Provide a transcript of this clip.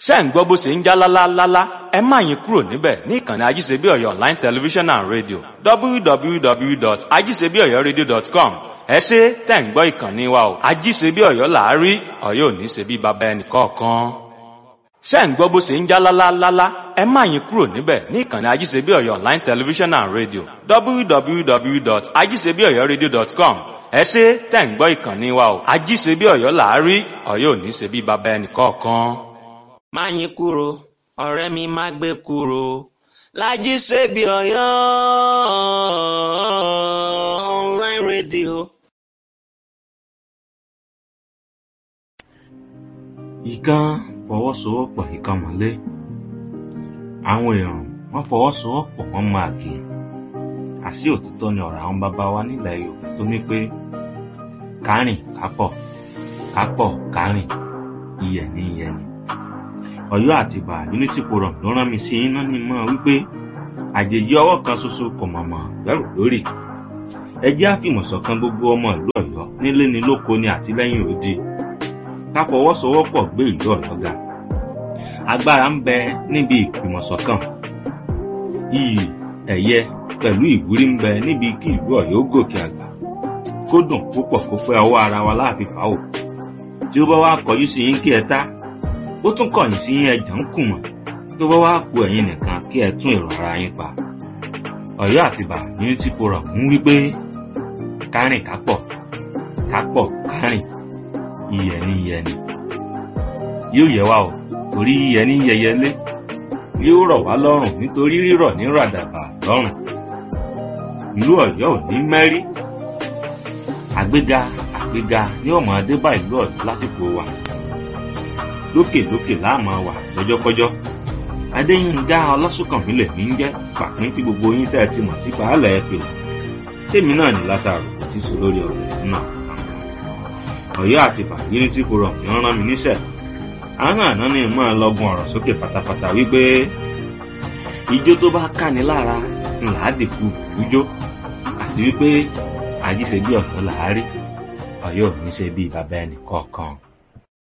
ṣé ń gbọ́ bó ṣe ń já lálálálá ẹ má yín kúrò níbẹ̀ ní ìkànnì ajíṣebíọ̀yọ̀ online television and radio www.ajíṣebíọ̀yọ̀radio.com ẹ ṣe tẹ̀ ń gbọ́ ìkànnì wa o ajíṣebíọ̀yọ̀ làárí ọ̀yọ́ ò ní ṣe bí baba ẹnì kọ̀ọ̀kan ṣé ń gbọ́ bó ṣe ń já lálálálá ẹ má yín kúrò níbẹ̀ ní ìkànnì ajíṣebíọ̀yọ̀ online television and radio www.ajíṣebíọ̀yọ̀radio.com ẹ ṣe tẹ̀ ń gbọ́ ìkànnì wa o ajíṣebíọ̀yọ̀ làárí ọ̀yọ́ ò ní ṣe bí baba ẹnì kọ̀ọ̀kan má yín kúrò ọ̀rẹ́ mi má gbé kúrò Lájí Ṣebí Ọ̀yọ́ online radio. ìkan fọwọ́sowọ́pọ̀ ìkan mọ́lé àwọn èèyàn wọ́n fọwọ́sowọ́pọ̀ wọ́n máa kì í àṣì òtítọ́ ni ọ̀rọ̀ àwọn bàbá wa nílẹ̀ Yorùbá tó ní pé kárìn kápọ̀ kápọ̀ kárìn iyẹ̀ ní iyẹ̀ ni Ọ̀yọ́ àtìbà unity forum ló rán mi sí iná ní mọ́ wípé àjèjì ọwọ́ kan ṣoṣo kò mọ̀mọ́ gbẹ́rù lórí ẹ jẹ́ àfìmọ̀ṣọ̀kan gbogbo ọmọ ìlú Ọ̀yọ́ nílé ni lóko ni àtìlẹ́yìn òdi ká fọwọ́sowọ́pọ̀ gbé ìlú Ọ̀yọ́ ga agbára ń bẹ níbi ìfìmọ̀ṣọ̀kan iyì ẹ̀yẹ pẹ̀lú ìwúrí ń bẹ níbi kí ìlú Ọ̀yọ́ gòkè àgbà kó dùn púpọ̀ kó pẹ́ ọwọ́ ara wa láàfin fàáwò tí ó bá wá kọjú sí yín kí ẹ tá ó tún kọ̀yìn sí ẹ̀jẹ̀ ń kùmọ̀ tó bá wá ku ẹ̀yin nìkan kí ẹ tún èrò ara yín pa. Ọ̀yọ́ àtìbà unity forum ń wí pé kárìn kápọ̀ kápọ̀ kárìn iyẹ̀ ní iyẹ̀ ni. yóò yẹ wá o torí iyẹ̀ ní yẹyẹlé yóò rọ̀ wá lọ́rùn nítorí rírọ̀ ní ràdàbà lọ́rùn. ìlú Ọ̀yọ́ ò ní mẹ́rí. àgbéga àgbéga ní ọmọ adébá ìlú Ọ̀yọ́ lásìkò wa lókèlókè láàmú wà lọ́jọ́kọ́jọ́ adéyínká ọlọ́sùnkànmí lèmi ń jẹ́ pàpín tí gbogbo yín tẹ́ ẹ ti mọ̀ sí pàálẹ̀ ẹ pè tèmi náà ní lásàrò tí sọ lórí ọ̀rọ̀ náà Ọ̀yọ́ àti fàgírí tí kò rọrùn ń rán mi níṣẹ́ àwọn àná ni mọ́ ẹ lọ́gùn ọ̀rọ̀ sókè pátápátá wípé ijó tó bá káni lára ńlá dìkú ijó àti wípé àjíṣe bí ọ̀yọ́ làárí Ọ̀yọ́ ò ní ṣe bí bàbá ẹnì kọ̀ọ̀kan.